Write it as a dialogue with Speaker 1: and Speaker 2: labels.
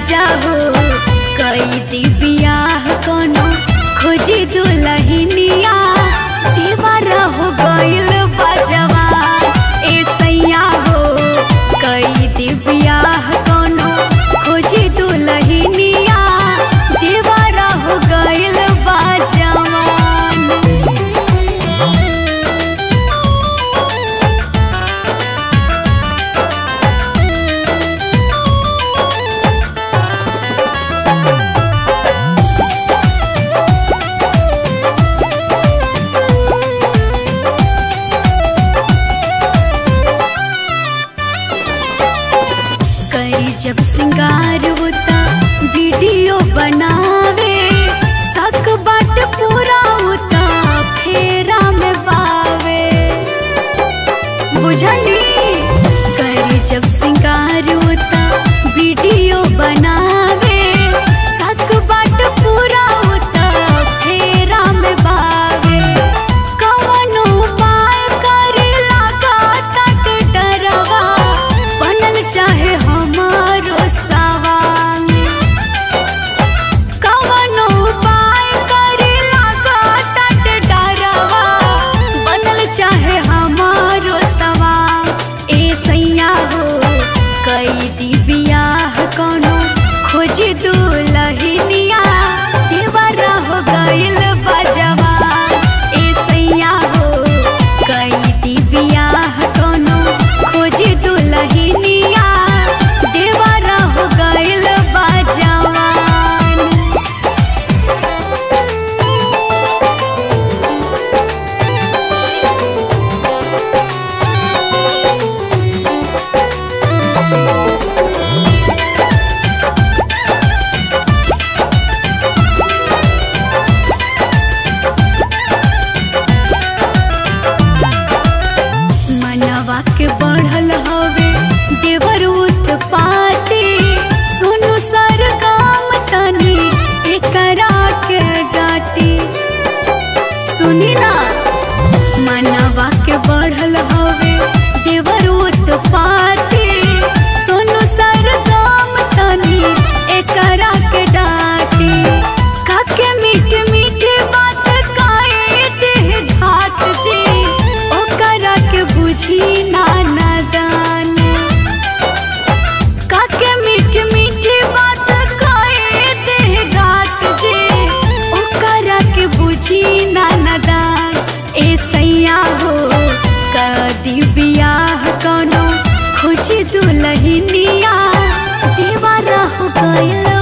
Speaker 1: राजा हो कई दी बियाह कोनो खोजी दुलहिनिया दीवारा हो गइल बजवा ए सैया हो कई दी बियाह कोनो खोजी दुलहिनिया दीवारा हो गइल बजवान करी जब सिंगार होता वीडियो बनावे सक बाट पूरा होता फेरा में बावे बुझली करी जब सिंगार होता वीडियो बनावे सक बाट पूरा होता फेरा में बावे कवनो उपाय करे लगा तट डरवा बनल चाहे हमारो सवाल कवनो उपाय करे लगा तट डरवा बनल चाहे हमारो सवाल ए सैया हो कई दी बियाह कोनो खोजी दुलहिनिया देवरा हो गइल बजवा ए सैया हो कई दी बियाह कोनो खोजी दुलहिनिया देवरा हो गइल बजवान मनवा के बढ़ल हवे देवर उत्पाती सुनु सर काम तनी एकरा के डाटी सुनी ना मनवा के बढ़ल हवे देवर उत्पाती सुनु सर काम तनी एकरा के डाटी काके मीठ मीठ बात काए देह घात जी ओकरा के बुझी ना नादान काके मीठ मीठ बात काए देह घात जी ओकरा के बुझी ना नादान ए सैया हो कदी बियाह कोनो खुशी दुलहिनिया दीवारा हो गइल